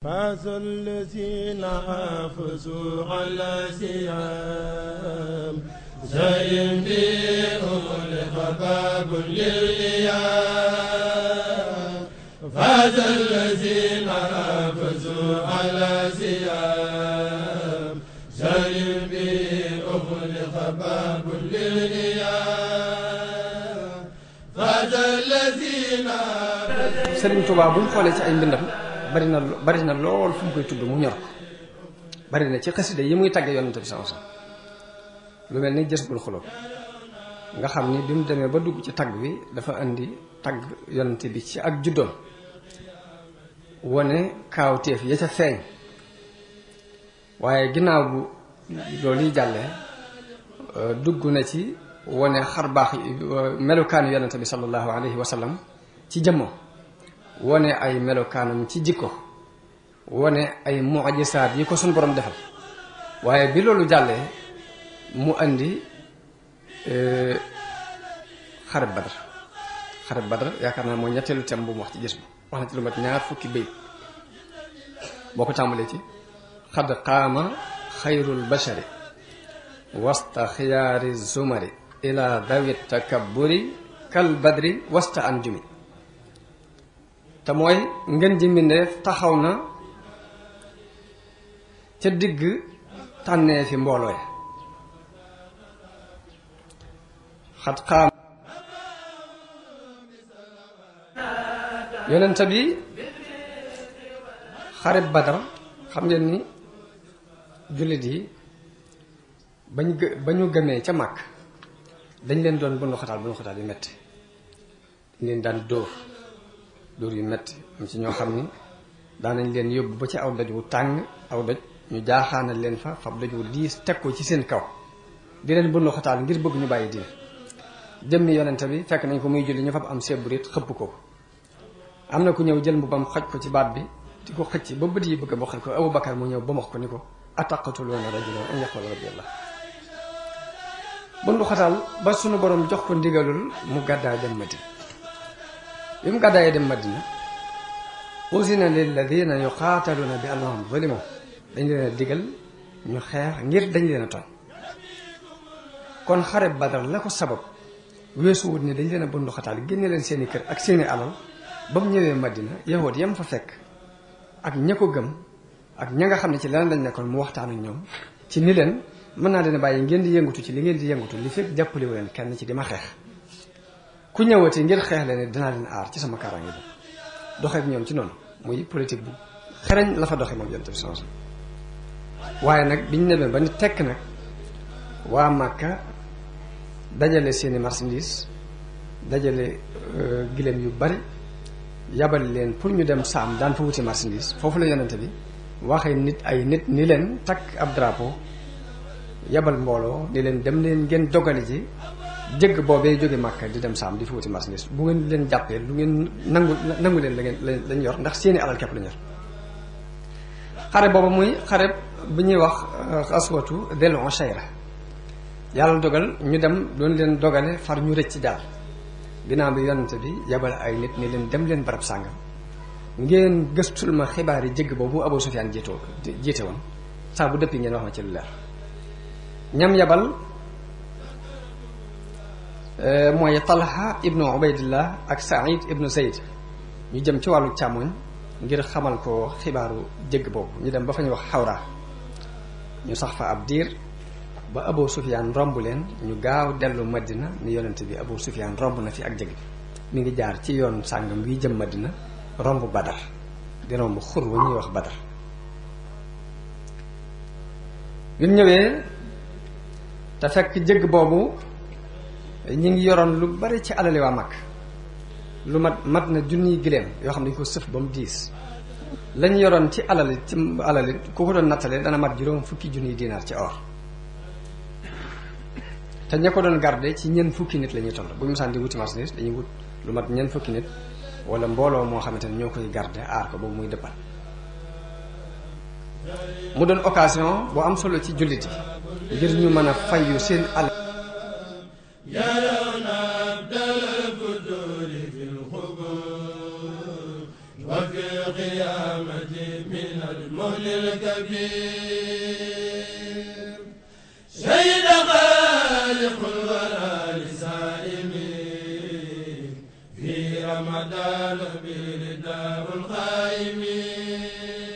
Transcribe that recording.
فاز الذين حافظوا على سيام زين بهم لخباب للإيام فاز الذين حافظوا على سيام زين بهم لخباب للإيام فاز الذين Sëriñ Tuubaa bu ñu xoolee ci ay mbindam bari na bari na lool fu mu koy tudd mu ñor ko bari na ci xasida yi muy tagge yonante bi sama lu mel ni jës bul xuloo nga xam ni bi mu demee ba dugg ci tagg bi dafa indi tagg yonante bi ci ak juddoom wane kaawteef ya ca feeñ waaye ginnaaw bu loolu yi jàllee dugg na ci wane xar baax melukaanu yonante bi sallallahu alayhi wa sallam ci jëmmam wane ay melokaanam ci jikko wane ay mujisaat yi ko suñ borom defal waaye bi loolu jàllee mu andi xareb badar xareb badar yaakaar naa mooy ñetteelu tem bu mu wax ci gis bi wax na ci lu mat ñaar fukki béy boo ko tàmbalee ci xad qaama xayrul bashari wasta xiyaari zumari ila dawi takabburi kal badri wasta anjumi te mooy ngeen ji mbindeef taxaw na ca digg tànnee fi mbooloo ya xat xaam yonent bi xareb badar xam ngeen ni jullit yi bañ gë ba ñu gëmee ca màkk dañ leen doon bundu xataal bundu xataal yu metti dañ leen daan dóor dóor yu metti am ci ñoo xam ni daanañ leen yóbbu ba ci aw doj wu tàng aw doj ñu jaaxaanal leen fa fab doj wu diis teg ko ci seen kaw di leen bundu xataal ngir bëgg ñu bàyyi diine jëmmi yonente bi fekk nañ ko muy julli ñu fab am seeburit xëpp ko am na ku ñëw jël mbubam xoj ko ci baat bi di ko xëcc ba bët yi bëgg a bokkal ko Abu Bakar mu ñëw ba max ko ni ko ataqatuluuna rajulan an yaqula rabbi allah bundu xataal ba sunu borom jox ko ndigalul mu gàddaay dem Madina bi mu gàddaayee dem Madina usina lilladina yuqaataluuna bi annahum zulimu dañ leen a digal ñu xeex ngir dañ leen a tooñ kon xare Badar la ko sabab weesu wut ni dañ leen a bundu xataal génne leen seeni kër ak seeni alal ba mu ñëwee Madina yahood yam fa fekk ak ña ko gëm ak ña nga xam ne ci leneen lañ nekkoon mu waxtaan ak ñoom ci ni leen mën naa leen bàyyi ngeen di yëngatu ci li ngeen di yëngatu li fekk jàppale wu leen kenn ci di ma xeex ku ñëwati ngir xeex leen dinaa leen aar ci sama kaaraange bi doxee ak ñoom ci noonu muy politique bu xereñ la fa doxee moom yonent bi sallallahu alayhi wasallam waaye nag biñ demee ba ni tekk nag waa Màkka dajale seeni marchandise dajale gileem yu bari yabal leen pour ñu dem saam daan fa wuti marchandise foofu la yonente bi waxee nit ay nit ni leen takk ab drapeau yabal mbooloo ni leen dem leen ngeen dogale ji jëgg boobee jóge Màkka di dem saam di fa wuti marchandise bu ngeen leen jàppee lu ngeen nangu nangu leen la ngeen lañ yor ndax seeni alal képp lañ yor xare booba muy xare bu ñuy wax aswatu del Ushayra yàlla dogal ñu dem doon leen dogale far ñu rëcc jàll ginnaaw bi yonente bi yabal ay nit ni leen dem leen barab sàngam ngeen gëstul ma xibaar yi jëgg boobu Abu Sufyaan jiitoo jiite woon saa bu dëppi ngeen wax ma ci lu leer ñam yabal mooy Talha ibnu Ubaydillah ak Saïd ibnu Zayd ñu jëm ci wàllu càmmoñ ngir xamal ko xibaaru jëgg boobu ñu dem ba fa ñu wax xawra ñu sax fa ab diir ba Abu Sufyaan romb leen ñu gaaw dellu Madina ni yonent bi Abu Sufyaan romb na fi ak jëgg mi ngi jaar ci yoon sàngam wi jëm Madina romb Badar di romb xur wa ñuy wax Badar bi mu ñëwee te fekk jëgg boobu ñi ngi yoroon lu bari ci alali waa mag lu mat mat na junniy gileem yoo xam ne dañu ko sëf ba mu diis lañu yoroon ci alali ci alali ku ko doon nattalee dana mat juróom fukki junniy dinaar ci or te ña ko doon garde ci ñeent fukki nit la ñuy toll bu ñu mosaan di wuti marchandise dañuy wut lu mat ñeent fukki nit wala mbooloo moo xamante ne ñoo koy garde aar ko boobu muy dëppal mu doon occasion bu am solo ci jullit yi ngir ñu mën a fayu seen alal يرون أبدل الفتور في الخبور وفي القيامة من من المهل الكبير شهد خالق الورى لسائمين في رمضان برداه الخائمين